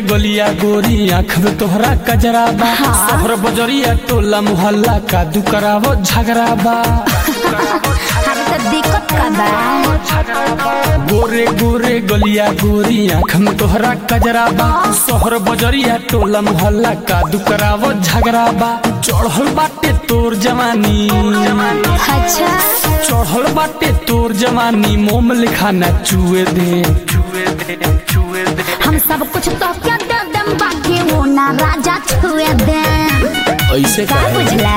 गलिया गोरी आँख में तोहरा कजरा बा हाँ। शहर बजरिया टोला मोहल्ला का दू करावो झगड़ा बा अरे तो दिक्कत का बा गोरे गोरे गलिया गोरी आँख में तोहरा कजरा बा शहर बजरिया टोला मोहल्ला का दू करावो झगड़ा बा चढ़ल बाटे तोर जवानी अच्छा चढ़ल बाटे तोर जवानी मोम लिखा न चुए दे चुए दे चुए दे हम सब कुछ तो क्या दे दम बाकी वो ना राजा छुए दे ऐसे का बुझला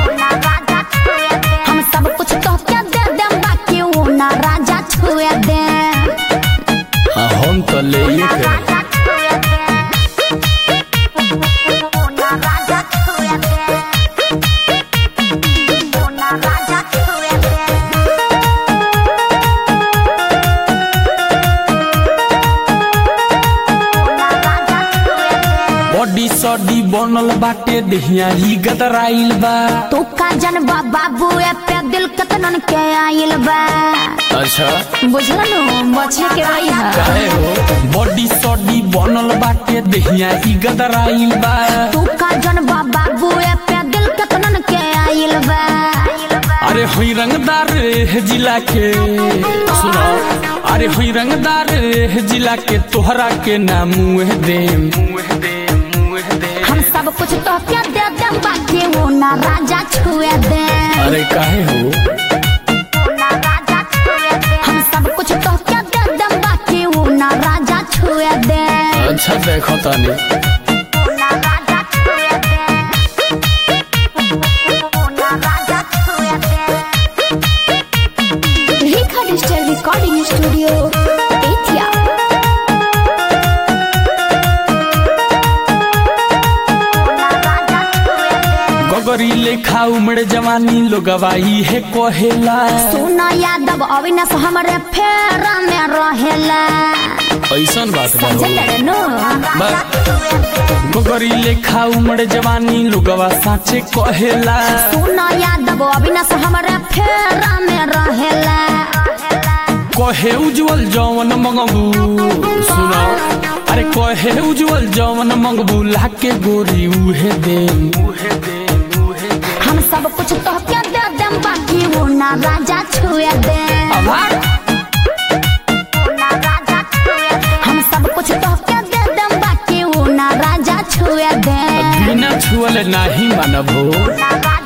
हम सब कुछ तो क्या दे दम बाकी वो ना राजा छुए दे हाँ हम तो ले ये के राजा छुए दे वो ना राजा छुए दे वो ना राजा छुए दे बॉडी सॉडी बनल बाटे देहिया ही गदराइल बा तू का जनबा बाबू ए पे दिल कतनन के आइल बा अच्छा बुझल नु बचे के रही है काहे हो बॉडी सॉडी बनल बाटे देहिया ही गदराइल बा तू का जनबा बाबू ए पे दिल कतनन के आइल बा अरे हुई रंगदार है जिला के सुनो अरे हुई रंगदार है जिला के तोहरा के नाम मुँह दे मुँह दे मुँह दे हम सब कुछ तो क्या दे दे बाकी वो ना राजा छुए दे अरे काहे हो हम सब कुछ तो क्या दे दे बाकी वो ना राजा छुए दे अच्छा देखो तानी रेखा डिजिटल रिकॉर्डिंग स्टूडियो एथिया गगरी लेखा उमड़ जवानी लोगवाई है कोहेला सोना यादव अविनाश हमरे फेरा में रहेला ऐसन बात बा हो। चल नो गगरी लेखा उमड़ जवानी लोगवा साचे कहेला सोना यादव अविनाश हमरे फेरा में रहेला कहे उज्जवल जौवन मंगबू सुनो अरे कहे उज्जवल जौवन मंगबू लाके गोरी उहे दे उहे दे उहे दे हम सब कुछ तो क्या दे दम बाकी वो ना राजा छुए दे आभार हम सब कुछ तो क्या दे दम बाकी वो ना राजा छुए दे बिना छुअल नाही मानबो राजा